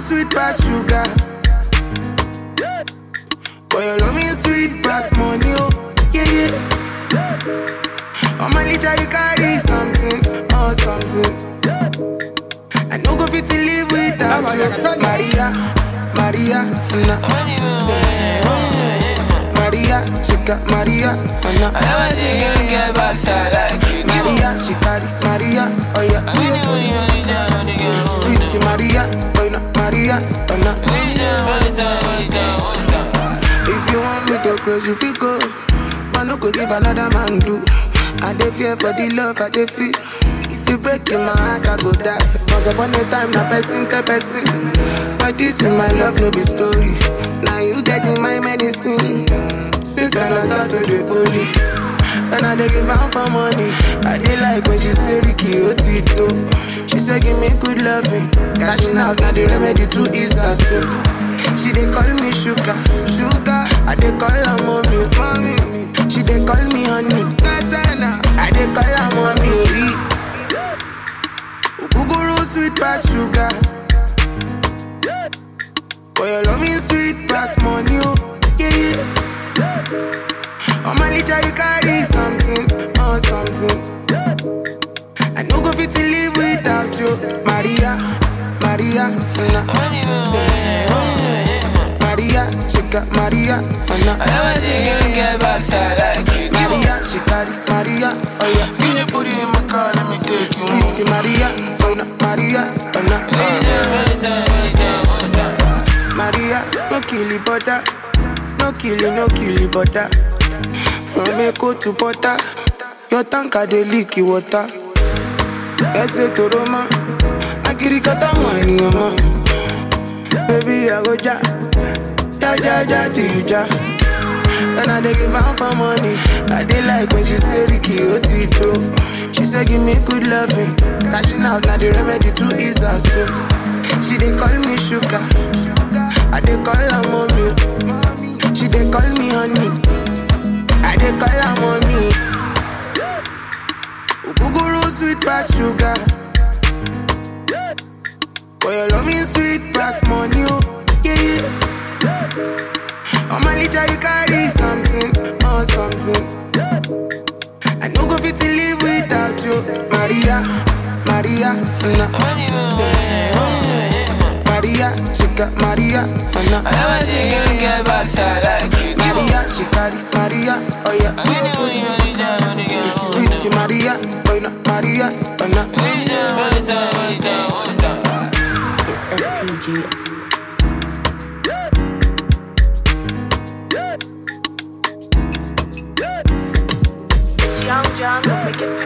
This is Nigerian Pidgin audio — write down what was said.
sweet past sugar. Boy, your love me sweet past money, oh, yeah, yeah. On my litter, you carry something, oh, something. I no go fit to live without you. Maria, Maria, na. Maria, she got Maria, oh, na. I never see a girl get backside like you do. Maria, she carry Maria, oh yeah. When you only, only down, only girl. Sweet Maria, oh no, Maria, oh no. Only down, only down, only down, only down. If you want me to close, you feel go. I no go give another man do. I dey fear for the love I dey feel. If you break in my heart, I go die. Once upon a time, na person tell person. But this in my love, no be story. Now you getting my medicine. Since when I start to the holy. When I dey give am for money, I dey like when she say Ricky Otito. She say give me good loving, cashing out na the remedy to ease her soul. She dey call me sugar, sugar. I dey call her mommy, mommy. She dey call me honey, Gazana. I dey call her mommy. Ogogoro sweet pass sugar. Boy, your love me sweet pass money, oh yeah yeah. On my litter you carry something, oh something. I no go fit to live without you, Maria, Maria, na. When you only, only, Maria, she got Maria, oh I na. never see a girl get backside like you do. Maria, she carry Maria, oh yeah. Get your booty in my car, let me take you home. Sweet Maria, oh na, Maria, oh na. Only down, only down, only down, only down. Maria, no kill it, butter. No kill it, no kill it, butter. From Echo to Butter, your tanker dey leak it water. Ẹsẹ̀ tó rọ mọ́, akirikata mọ̀ ènìyàn mọ́. Baby, I go ja, ja ja ja till you ja. When I dey give am for money, I dey like when she say Ricky Otito. She say give me good loving, cashing out na the remedy to ease her soul. She dey call me sugar, I dey call her mommy. She dey call me honey, I dey call her mommy. Ogogoro sweet pass sugar. Boy, your love me sweet pass money, oh yeah yeah. On my litter you carry something, oh something. I no go fit to live without you, Maria, Maria, na. When you only, only, Maria, she got Maria, oh na. I never see a girl get backside like you do. Maria, she carry Maria, oh yeah. When you only, only down, only girl. Sweet Maria, oh no, Maria, oh na. Only down, only down, only down, only down. It's STG. It's Young John, don't make it